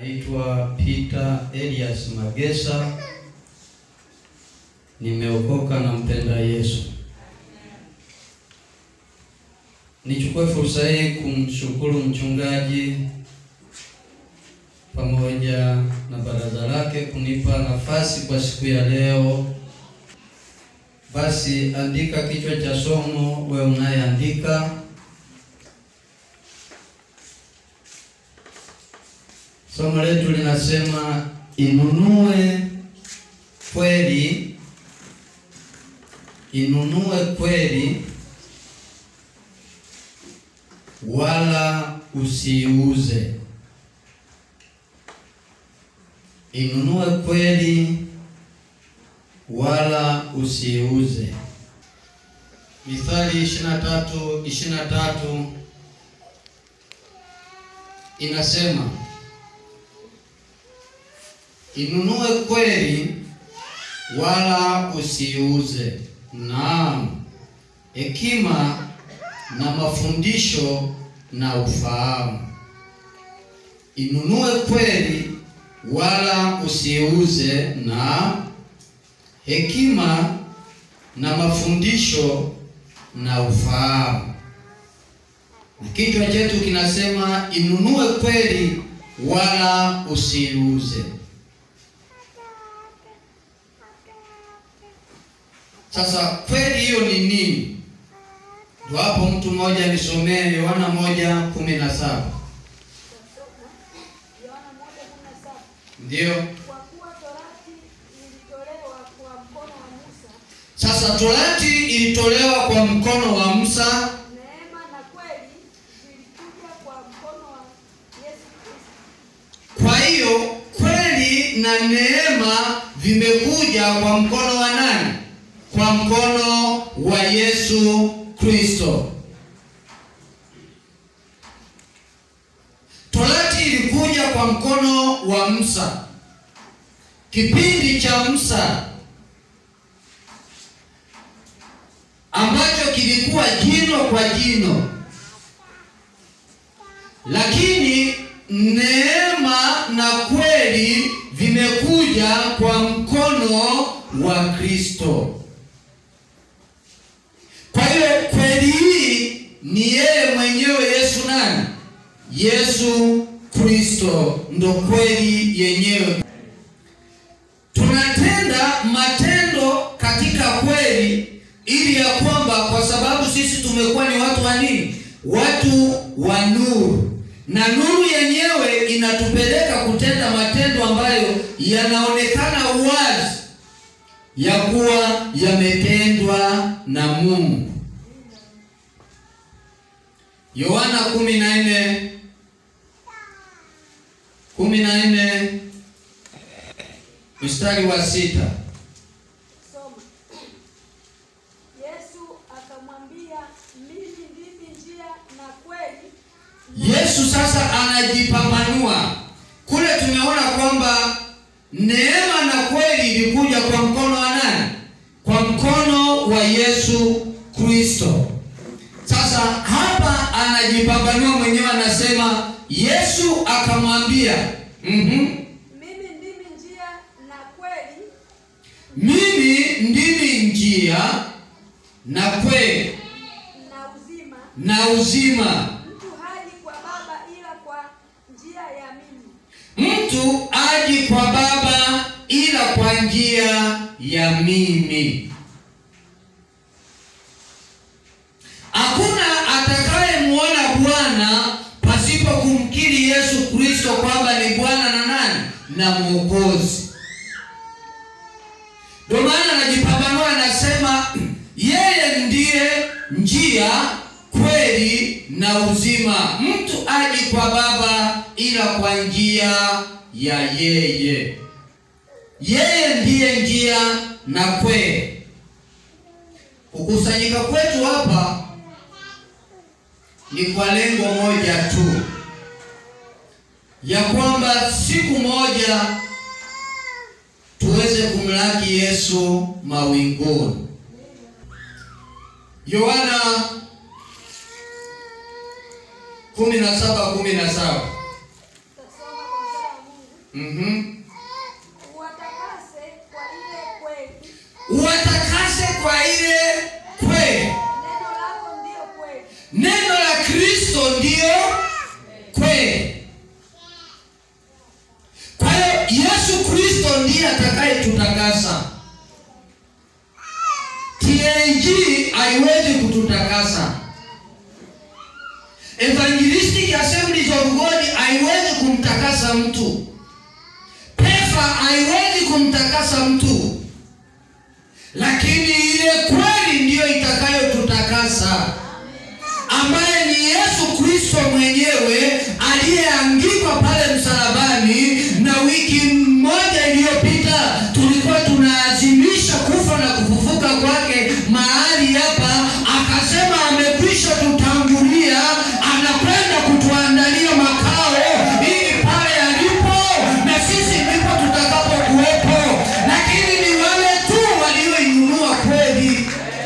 Naitwa Peter Elias Magesa, nimeokoka na mpenda Yesu. Nichukue fursa hii kumshukuru mchungaji pamoja na baraza lake kunipa nafasi kwa siku ya leo. Basi andika kichwa cha somo, wewe unayeandika. Somo letu linasema inunue kweli, inunue kweli wala usiuze. Inunue kweli wala usiuze. Mithali 23 23 inasema inunue kweli wala usiuze. Naam, hekima na mafundisho na ufahamu. Inunue kweli wala usiuze, na hekima na mafundisho na ufahamu. Na kichwa chetu kinasema inunue kweli wala usiuze. Sasa kweli hiyo ni nini? Ndio hapo mtu mmoja nisomee Yohana moja kumi na saba. Yohana moja kumi na saba. Ndiyo. Kwa kuwa torati ilitolewa kwa mkono wa Musa, Sasa torati ilitolewa kwa mkono wa Musa, neema na kweli vilikuja kwa mkono wa Yesu Kristo. kwa hiyo kweli na neema vimekuja kwa mkono wa nani? Kwa mkono wa Yesu Kristo. Torati ilikuja kwa mkono wa Musa. Kipindi cha Musa ambacho kilikuwa jino kwa jino, lakini neema na kweli vimekuja kwa mkono wa Kristo. Kwa hiyo kweli hii ni yeye mwenyewe Yesu nani? Yesu Kristo ndo kweli yenyewe. Tunatenda matendo katika kweli ili ya kwamba kwa sababu sisi tumekuwa ni watu wa nini? Watu wa nuru. Na nuru yenyewe inatupeleka kutenda matendo ambayo yanaonekana wazi ya kuwa yametendwa na Mungu. Yohana kumi na nne kumi na nne mstari wa sita. Soma. Yesu akamwambia, mimi ndimi njia na kweli Yesu sasa anajipambanua. Kule tumeona kwamba neema na kweli ilikuja kwa mkono wa nani? Kwa mkono wa Yesu Kristo. Sasa hapa anajipambanua mwenyewe, anasema Yesu akamwambia, mhm, mimi ndimi njia na kweli mimi ndimi njia na kweli na uzima. na uzima. Mtu haji kwa Baba ila kwa njia ya mimi. Mtu aji kwa Baba ila kwa njia ya mimi. Hakuna atakayemwona Bwana pasipo kumkiri Yesu Kristo kwamba ni Bwana na nani na Mwokozi. Ndio maana anajipambanua, anasema yeye ndiye njia, kweli na uzima. Mtu aji kwa Baba ila kwa njia ya yeye. Yeye ndiye njia na kweli. Kukusanyika kwetu hapa ni kwa lengo moja tu, ya kwamba siku moja tuweze kumlaki Yesu mawinguni. Yohana kumi na saba kumi na saba Tutasoma kwa mstari wa Mungu. Mhm. Uwatakase kwa ile kweli, Uwatakase kwa ile kweli. neno lako ndiyo kweli. Neno la Kristo ndiyo kweli. Kwa hiyo Yesu Kristo ndiye atakayetutakasa. TAG haiwezi kututakasa. Evangelistic Assemblies of God haiwezi kumtakasa mtu. PEFA haiwezi kumtakasa mtu, lakini ile kweli ndiyo itakayotutakasa ambaye ni Yesu Kristo mwenyewe aliyeangikwa pale msalabani. Na wiki moja iliyopita tulikuwa tunaazimisha kufa na kufufuka kwake mahali hapa, akasema amekwisha tutangulia, anakwenda kutuandalia makao ili pale alipo na sisi ndipo tutakapokuwepo, lakini ni wale tu walioinunua kweli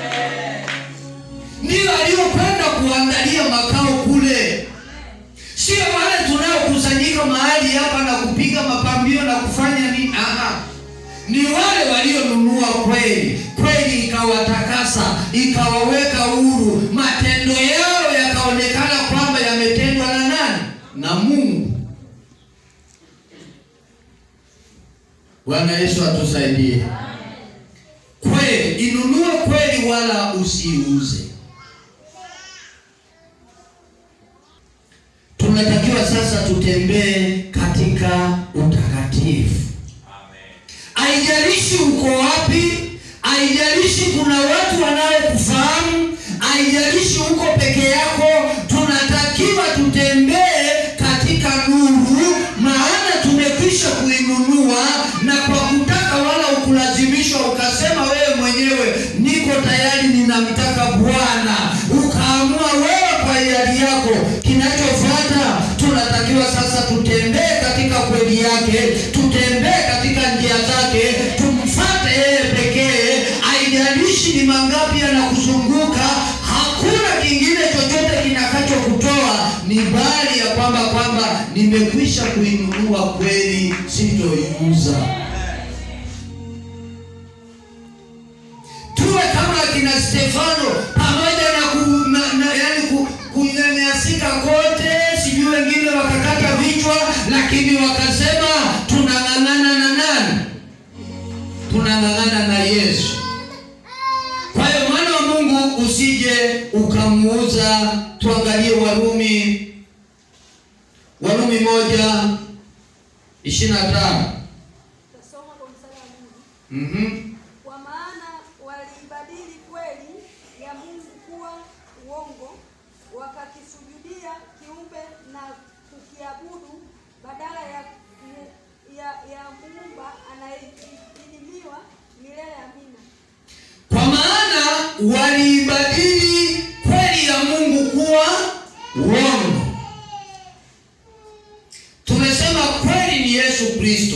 ndio aliyokwenda kuangalia makao kule, sio wale tunaokusanyika mahali hapa na kupiga mapambio na kufanya nini. Aha, ni wale walionunua kweli, kweli ikawatakasa, ikawaweka huru, matendo yao yakaonekana kwamba yametendwa na nani? Na Mungu. Bwana Yesu atusaidie. Kweli, inunue kweli, wala usiuze. tunatakiwa sasa tutembee katika utakatifu. Haijalishi uko wapi, haijalishi kuna watu wanaokufahamu, haijalishi uko peke yako, tunatakiwa tutembee katika nuru, maana tumekwisha kuinunua, na kwa kutaka wala ukulazimishwa ukasema wewe mwenyewe, niko tayari, ninamtaka Bwana, ukaamua wewe kwa hiari yako. Kinachofuata tunatakiwa sasa tutembee katika kweli yake, tutembee katika njia zake, tumfuate yeye pekee. Haijalishi ni mangapi yanakuzunguka, hakuna kingine chochote kinakachokutoa ni bali ya kwamba kwamba nimekwisha kuinunua kweli, sitoiuza. tuwe kama akina Stefano pamoja na, ku, na, na yani ku, kunyanyasika kote, sijui wengine wakakata vichwa, lakini wakasema tunang'ang'ana na nani? Tunang'ang'ana na Yesu. Kwa hiyo mwana wa Mungu usije ukamuuza. Tuangalie Warumi, Warumi moja ishirini na tano. Tasoma kwa mstari wa Mungu. Mhm. Kwa maana waliibadili kweli ya Mungu kuwa uongo, wakakisujudia kiumbe na kukiabudu badala ya mu- ya, ya muumba anayeidhimiwa milele. Amina. Kwa maana waliibadili kweli ya Mungu kuwa uongo. Tumesema kweli ni Yesu Kristo.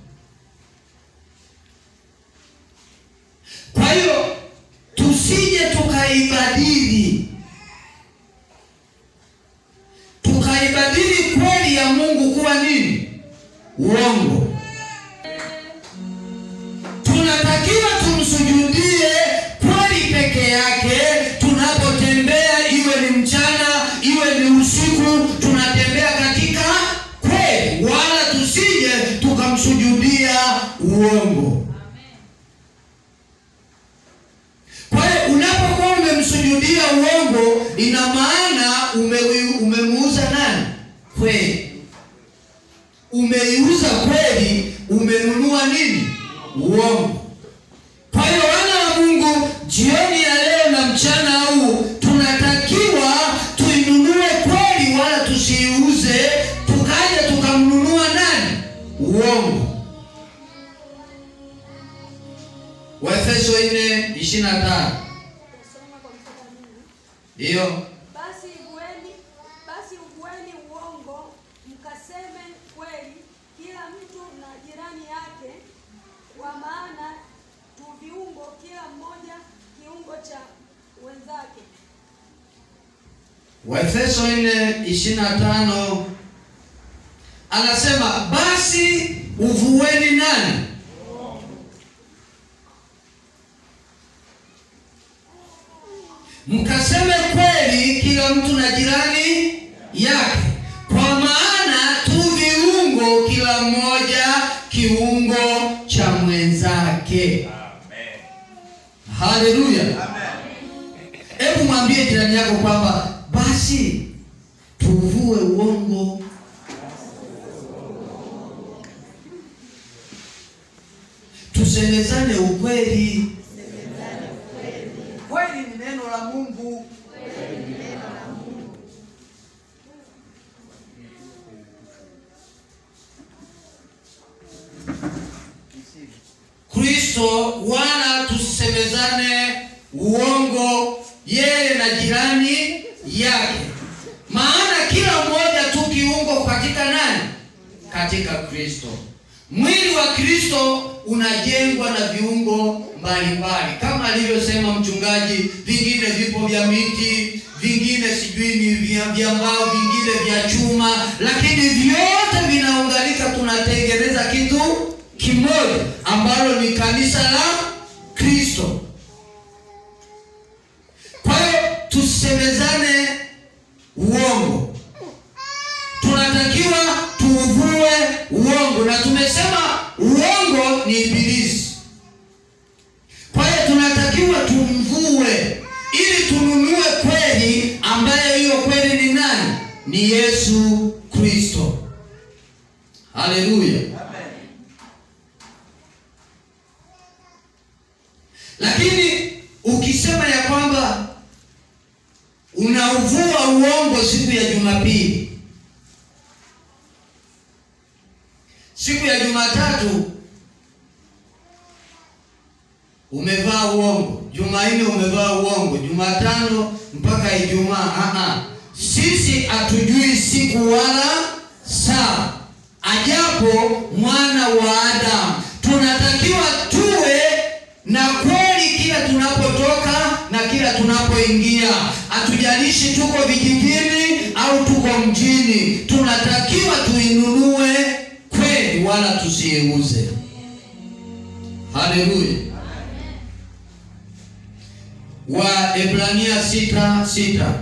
Kwa hiyo tusije tukaibadili, tukaibadili kweli ya Mungu kuwa nini? Uongo. tunatakiwa tumsujudie kweli peke yake tunapotembea, iwe ni mchana, iwe ni usiku, tunatembea katika kweli, wala tusije tukamsujudia uongo. Kwa hiyo unapokuwa umemsujudia uongo, ina maana ume- umemuuza nani? Kweli. Umeiuza kweli, umenunua nini? Uongo. Kwa hiyo wana wa Mungu, jioni ya leo na mchana huu tunatakiwa tuinunue kweli, wala tusiiuze tukaja tukamnunua nani? Uongo. Waefeso 4:25 Tasoma kwa mstari wa Mungu. ndiyo Basi ugueni, basi ugueni uongo, mkaseme kweli, kila mtu na jirani yake, kwa maana tu viungo, kila mmoja kiungo cha wenzake. Waefeso 4:25 anasema basi uvueni nani mkaseme kweli kila mtu na jirani yake kwa maana tu viungo kila mmoja kiungo cha mwenzake haleluya hebu mwambie jirani yako kwamba basi tuvue uongo tusemezane ukweli kweli ni neno la mungu kristo wala tusisemezane uongo yeye na jirani yake maana kila mmoja tu kiungo katika nani katika kristo mwili wa kristo unajengwa na viungo mbalimbali kama alivyosema mchungaji vingine vipo vya miti vingine sijui ni vya vya mbao vingine vya chuma lakini vyote vinaunganika tunatengeneza kitu kimoja ambalo ni kanisa la kristo kwa hiyo tusemezane uongo tunatakiwa tuuvue uongo na tumesema uongo ni ibilisi kwa hiyo tunatakiwa tumvue ili tununue kweli ambayo hiyo kweli ni nani ni yesu kristo haleluya lakini ukisema ya kwamba unauvua uongo siku ya jumapili siku ya jumatatu umevaa uongo jumanne umevaa uongo jumatano mpaka ijumaa Aha. sisi hatujui siku wala saa ajapo mwana wa adamu tunatakiwa tuwe na kweli kila tunapotoka na kila tunapoingia hatujalishi tuko vijijini au tuko mjini tunatakiwa tuinunue kweli wala tusiiuze haleluya waebrania sita sita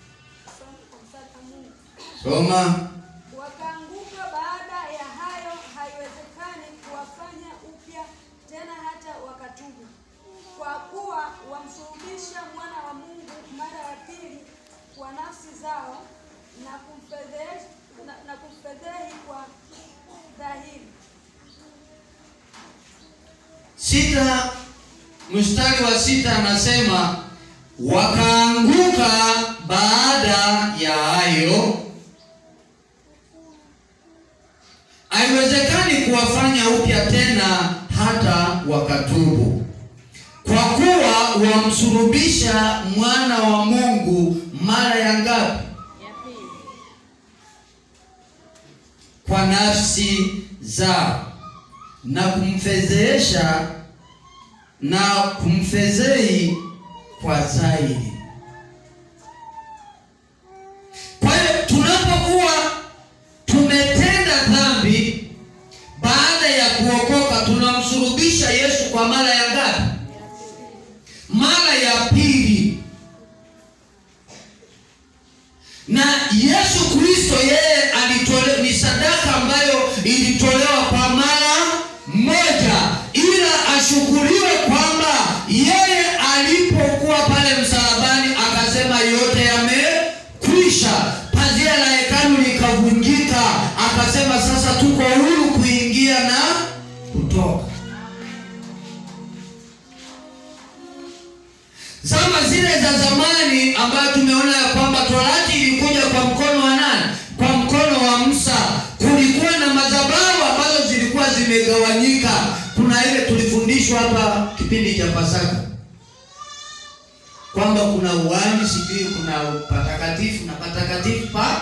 soma Wakaanguka baada ya hayo, haiwezekani kuwafanya upya tena hata wakatubu, kwa kuwa wamsulubisha mwana wa Mungu mara ya pili kwa nafsi zao na kumfedhehi na, na kumfedhehi kwa dhahiri. sita mstari wa sita anasema wakaanguka baada ya hayo haiwezekani kuwafanya upya tena hata wakatubu kwa kuwa wamsulubisha mwana wa mungu mara ya ngapi kwa nafsi zao na kumfedhehesha na kumfedhehi kwa zaidi. Kwa hiyo tunapokuwa tumetenda dhambi, baada ya kuokoka, tunamsulubisha Yesu kwa mara ya ngapi? Mara ya pili. Na Yesu Kristo yeye alitolewa, ni sadaka ambayo ilitolewa kwa mara moja, ila ashukuriwe kwamba yeye alipokuwa pale msalabani akasema yote yamekwisha. Pazia la hekalu likavunjika, akasema sasa tuko huru kuingia na kutoka. Zama zile za zamani ambayo tumeona ya kwamba torati ilikuja kwa mkono wa nani? Kwa mkono wa Musa. Kulikuwa na madhabahu ambazo zilikuwa zimegawanyika. Kuna ile tulifundishwa hapa kipindi cha Pasaka kwamba kuna uwani, sijui kuna patakatifu na patakatifu pa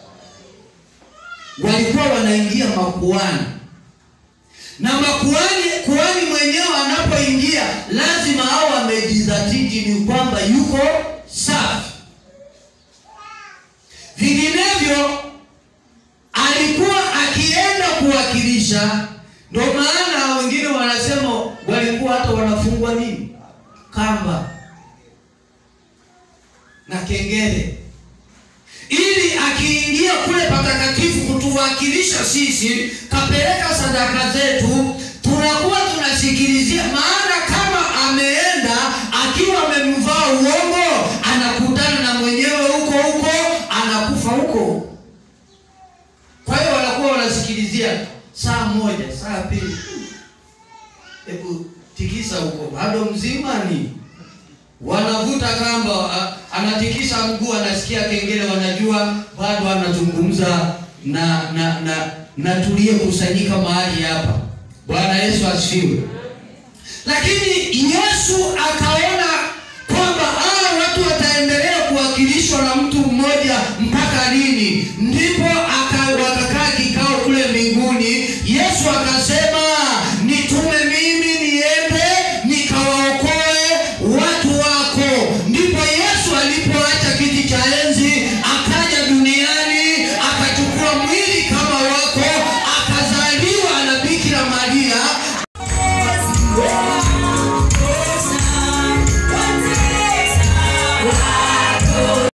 walikuwa wanaingia makuani na makuani kuani mwenyewe anapoingia lazima hao amejizatiti ni kwamba yuko safi vinginevyo alikuwa aki kabisa. Ndio maana wengine wanasema walikuwa hata wanafungwa nini kamba na kengele, ili akiingia kule patakatifu kutuwakilisha sisi, kapeleka sadaka zetu, tunakuwa tunasikilizia. Maana kama ameenda akiwa amemvaa uongo, anakutana na mwenyewe huko huko, anakufa huko. Kwa hiyo wanakuwa wanasikilizia saa moja, saa pili, hebu tikisa huko, bado mzima ni wanavuta kamba, a- anatikisa mguu, anasikia kengele, wanajua bado anazungumza na na na na tuliyekusanyika mahali hapa. Bwana Yesu asifiwe. Lakini Yesu akaona kwamba hawa watu wataendelea kuwakilishwa na mtu mmoja mpaka lini? Ndipo aka- wakakaa kikao kule mbinguni. Yesu akasema